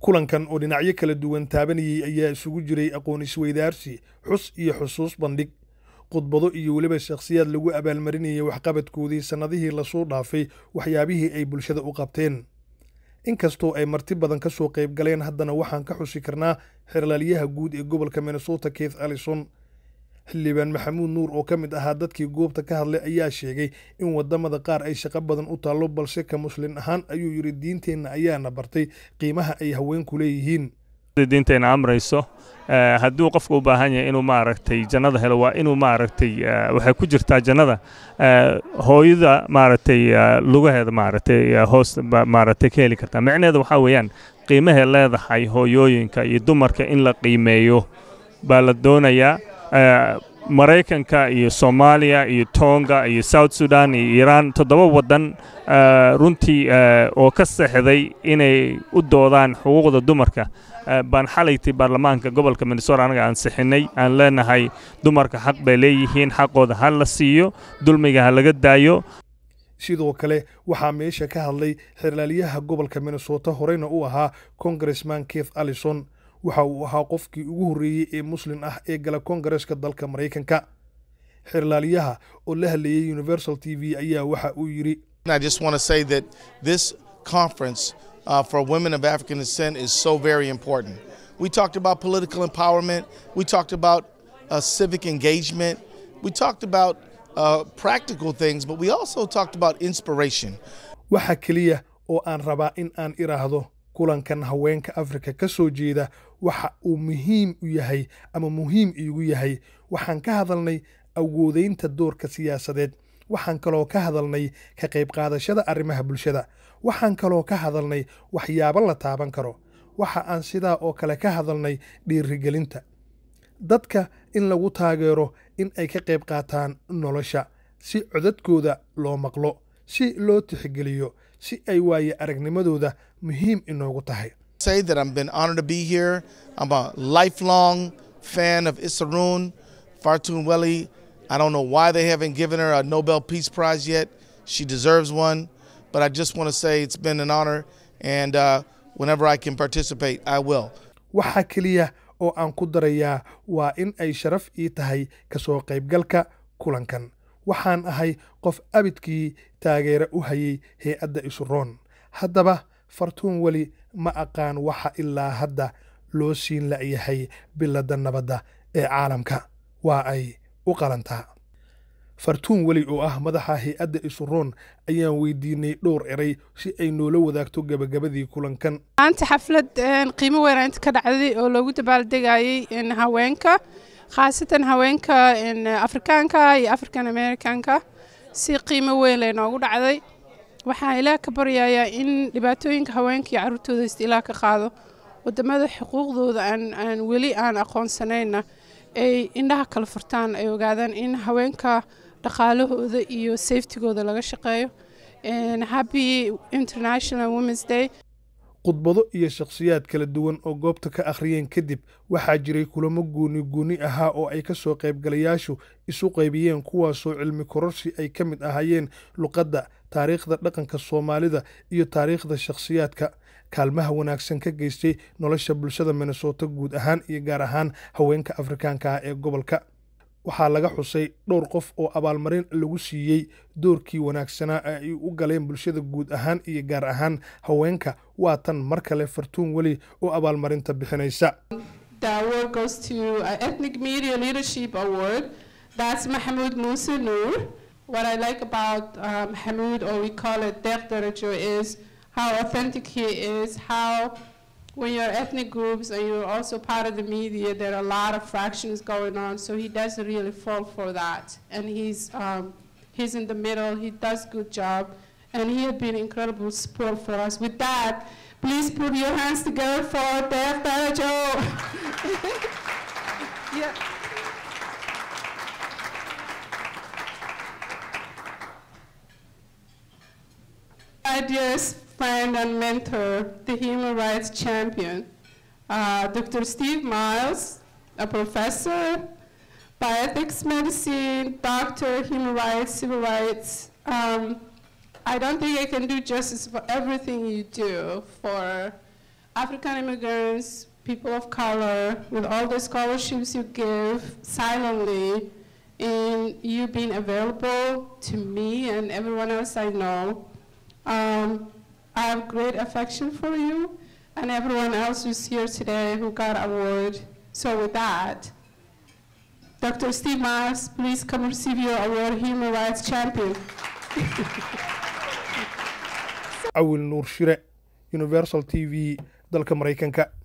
kulankan oo dhinacyo kala duwan taabanayay ayaa isugu jiray aqoon isweydaarsi xus iyo xusuus bandhig khudbado iyo weliba shakhsiyaad lagu abaalmarinayay waxqabadkoodii sannadihii lasoo dhaafay waxyaabihii ay bulshada u qabteen inkastoo ay marti badan ka soo qayb galeen haddana waxaan ka xusi karnaa xerlaalyaha guud ee gobolka minnesota keith allison xildhibaan maxamuud nuur oo ka mid ahaa dadkii goobta ka hadlay ayaa sheegay in wadamada qaar ay shaqo badan u taallo balse ka muslin ahaan ayuu yidhi diinteenna ayaana bartay qiimaha ay haweenku leeyihiin diinteena amrayso hadduu qofku u baahan yahay inuu maaragtay jannada helo waa inuu maaragtay waxay ku jirtaa jannada hooyada maaragtay lugaheeda maaragtay hoos maaragtay ka heli kartaa micnaheeda waxaa weeyaan qiimahay leedahay hooyooyinka iyo dumarka in la qiimeeyo baa la doonayaa maraykanka iyo soomaaliya iyo tonga iyo south sudan iyo iiraan toddoba waddan runtii oo ka seexday inay u doodaan xuquuqda dumarka baan xalayti baarlamaanka gobolka minnesota anaga aan sixinay aan leenahay dumarka xaq bay leeyihiin xaqooda ha la siiyo dulmiga ha laga daayo sidoo kale waxaa meesha ka hadlay xerlaalyaha gobolka minnesota horeyna u ahaa congressman keith allison waxa uu ahaa qofkii ugu horreeyey ee muslin ah ee gala kongareska dalka maraykanka xerlaalyaha oo la hadlayay universal t v ayaa waxa uu yidhi Uh, for women of African descent is so very important. We talked about political empowerment. We talked about uh, civic engagement. We talked about uh, practical things, but we also talked about inspiration. waxa keliya oo aan rabaa in aan iraahdo kulankan haweenka afrika ka soo jeeda waxa uu muhiim u yahay ama muhiim iigu yahay waxaan ka hadalnay awoodaynta doorka siyaasadeed waxaan kaloo ka hadalnay ka qayb qaadashada arrimaha bulshada waxaan kaloo ka hadalnay waxyaabo la taaban karo waxa aan sidaa oo kale ka hadalnay dhiirigelinta dadka in lagu taageero in ay ka qayb qaataan nolosha si codadkooda loo maqlo si loo tixgeliyo si ay waaye aragnimadooda muhiim inoogu tahay Say that I've been honored to be here. I'm a lifelong fan of Issaroon Fartun Welly. I don't know why they haven't given her a Nobel Peace Prize yet. She deserves one. But I just want to say it's been an honor, and uh, whenever I can participate, I will. waxa keliya oo aan ku darayaa waa in ay sharaf ii tahay ka soo qaybgalka kulankan waxaan ahay qof abidkii taageere u hayay hay-adda isuroon haddaba fartuun weli ma aqaan waxa ilaa hadda loo siin la'yahay biladda nabadda ee caalamka waa ay u qalantaa fartuun weli oo ah madaxa hay-adda isuroon ayaan weydiinay dhowr eray si ay noola wadaagto gebagabadii kulankan maanta xaflad qiimo weyn inta ka dhacday oo loogu dabaaldegayay haweenka khaasatan haweenka afrikaanka iyo african americanka si qiimo weyn laynoogu dhacday waxaan ilaah ka baryayaa in dhibaatooyinka haweenka iyo carruurtooda haysta ilaah ka qaado wadamada xuquuqdooda aan weli aan aqoonsanayna ay indhaha kala furtaan ay ogaadaan in haweenka dhaqaalahooda iyo safetigooda laga shaqeeyo happy international womens day khudbado iyo shakhsiyaad kala duwan oo goobta ka akhriyeen kadib waxaa jiray kulamo gooni gooni ahaa oo ay ka soo qaybgalayaashu isu qaybiyeen kuwaasoo cilmi kororsi ay ka mid ahaayeen luqadda taariikhda dhaqanka soomaalida iyo taariikhda shakhsiyaadka kaalmaha wanaagsan ka geystay nolosha bulshada minnesota guud ahaan iyo gaar ahaan haweenka afrikaanka ah ee gobolka waxaa laga xusay dhowr qof oo abaalmarin lagu siiyey doorkii wanaagsanaa ee ay u galeen bulshada guud ahaan iyo gaar ahaan haweenka waa tan mar kale fartuun weli oo abaalmarinta bixinaysa The award goes to uh, Ethnic Media Leadership Award. That's Mahmoud Musa Noor. What I like about uh, Mahmoud, or we call it Def Darajo, is how authentic he is, how when you're ethnic groups and you're also part of the media, there are a lot of fractions going on. So he doesn't really fall for that, and he's um, he's in the middle. He does good job, and he has been incredible support for us. With that, please put your hands together for Def Darajo. yeah. My dearest friend and mentor, the human rights champion, uh, Dr. Steve Miles, a professor, bioethics medicine, doctor, human rights, civil rights. Um, I don't think I can do justice for everything you do for African immigrants, people of color, with all the scholarships you give silently, in you being available to me and everyone else I know. Um, I have great affection for you and everyone else who's here today who got award. So with that, Dr. Steve Miles, please come receive your award, Human Rights Champion. awil nuur shire universal t v dalka maraykanka